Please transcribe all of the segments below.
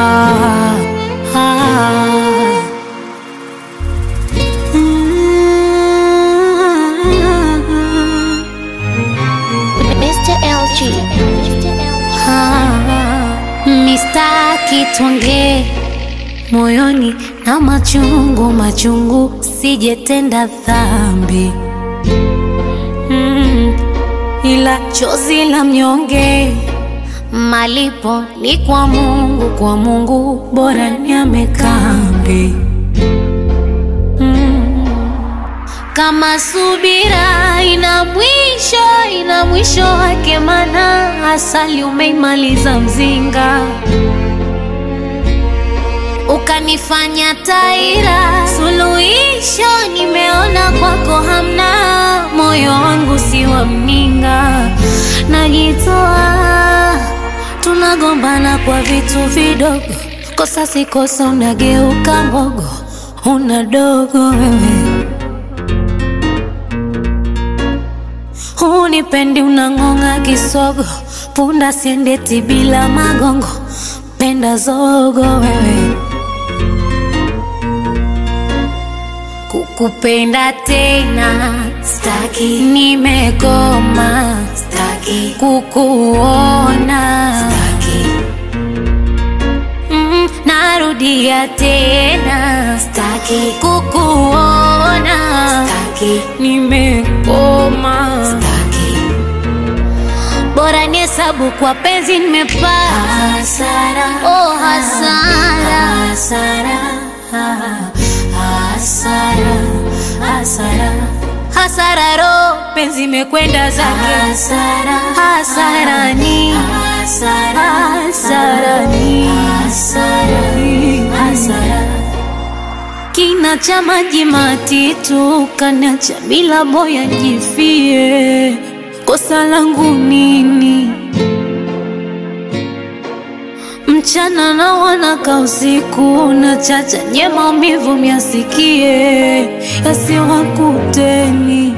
ah, ah. Mm. Mr. LG. Ah, mistaki tuongee moyoni na machungu machungu, sijetenda dhambi mm, ila chozi la mnyonge malipo ni kwa Mungu, kwa Mungu bora ni amekambi mm, kama subira ina mwisho, ina mwisho wake, mana asali umeimaliza mzinga, ukanifanya taira. Suluhisho nimeona kwako hamna, moyo wangu si wa mninga, najitoa, tunagombana kwa vitu vidogo, kosa si kosa, unageuka mbogo, una dogo wewe Hunipendi unang'ong'a kisogo, punda siendeti bila magongo, penda zogo wewe. Kukupenda tena staki, nimekoma staki, kukuona staki, mm, narudia tena staki, kukuona staki, nimekoma staki bora ni hesabu kwa penzi nimepata hasara, oh hasara, hasara, hasara, hasara, hasara ro penzi imekwenda zake hasara, hasarani, hasarani, hasara kina cha maji matitu kanacha bila boya jifie, kosa langu nini? Mchana na wanaka usiku na chacha nye maumivu myasikie yasiwakuteni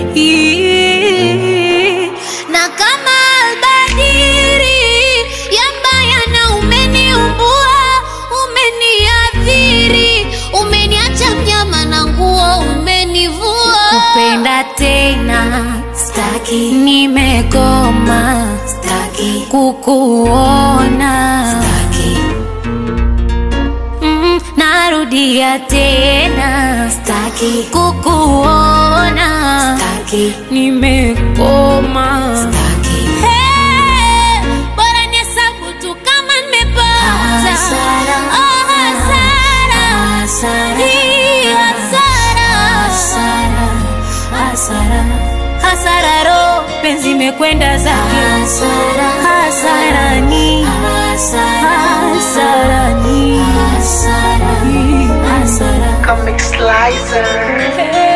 Ii. na kama albadiri yambaya na umeniumbua umeniathiri umeniacha mnyama na nguo umenivua kupenda tena staki nimekoma staki kukuona staki mm, narudia tena staki kukuona staki nimekoma staki hey, bora nihesabu tu kama nimepata Hasara. oh, hasara Hii hasara hasara ro penzi imekwenda zake Hasara. hasarani hasarani hasara Comic Slicer. Hey.